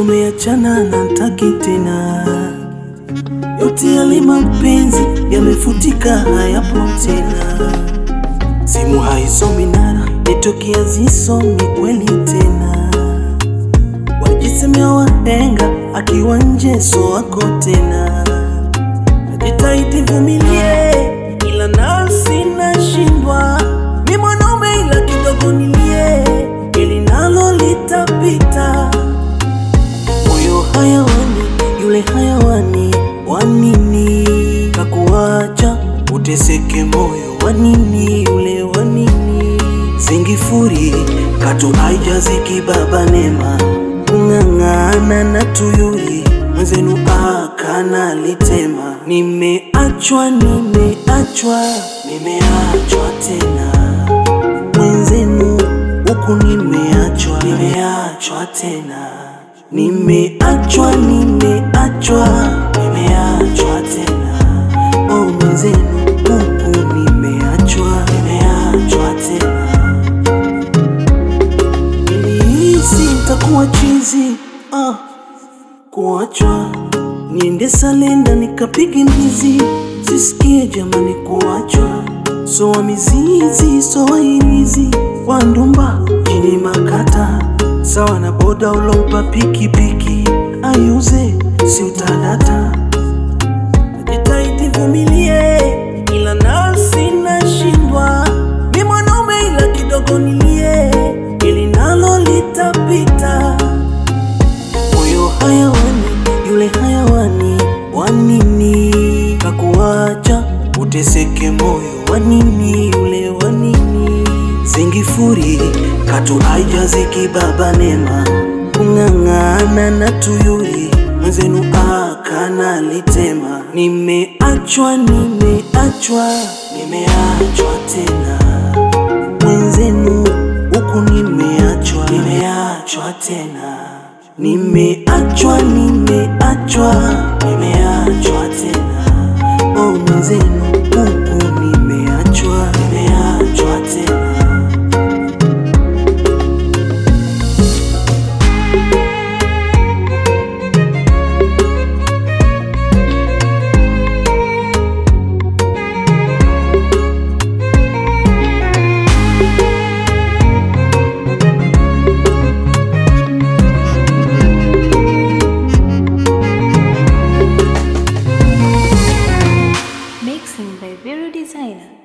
tumeachana na ntaki tena, yote yale mapenzi yamefutika, hayapo tena. Simu haisomi nara, nitokia zisomi kweli tena. Wajisemea wahenga, akiwa nje so wako tena. Najitahidi vumilie, ila nafsi nashindwa. Mi mwanaume ila kidogo nilie, ili nalo litapita. Moyo hayawani, yule hayawani, wanini kakuacha uteseke moyo, wanini yule wanini zingifuri katu haijaziki baba nema kung'ang'ana na tuyuli mwenzenu akana litema nimeachwa nimeachwa nimeachwa tena mwenzenu huku nimeachwa nimeachwa tena nimeachwa nimeachwa nimeachwa tena oh mwenzenu huku nimeachwa nimeachwa tena nilihisi nitakuwa chizi ah, kuachwa niende salenda nikapige mbizi sisikie jamani kuachwa soa mizizi soa irizi wandumba chini makata sawa na boda ulompa pikipiki ayuze si utadata najitahidi vumilie ila nafsi nashindwa mi mwanaume ila kidogo nilie ili nalo litapita moyo hayawani yule hayawani wanini kakuacha uteseke moyo wanini yule wanini zingifuri katu haijaziki baba nema kung'ang'ana na tuyuli mwenzenu akana litema nimeachwa nimeachwa nimeachwa tena mwenzenu huku nimeachwa nimeachwa tena nimeachwa nimeachwa nimeachwa tena oh mwenzenu huku nimeachwa nimeachwa tena Mixing by Vero Designer.